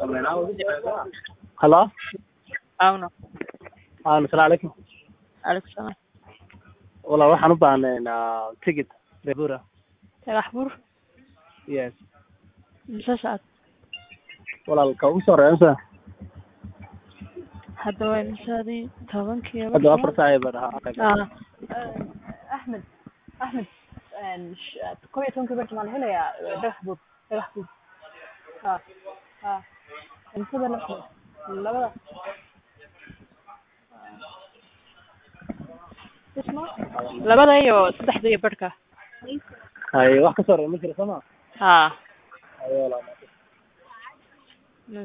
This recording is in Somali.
హలో అవును అవును salaam calaykum calaykum salaam walaal waxaan u baahnayn ticket bebura dhagax buur yes mise socod walaal ka ugu soo reebsa hadda waa imisaadii tobankii hadda afar saac baan ahaa ah axmed axmed kow iyo tobankii barta maan helayaa dhagax buur dhagax buur ha ha imsada la labada isma labada iyo saddexda iyo barhka hay wax ka soo reeb ma jiro soo ma ha hayo walaal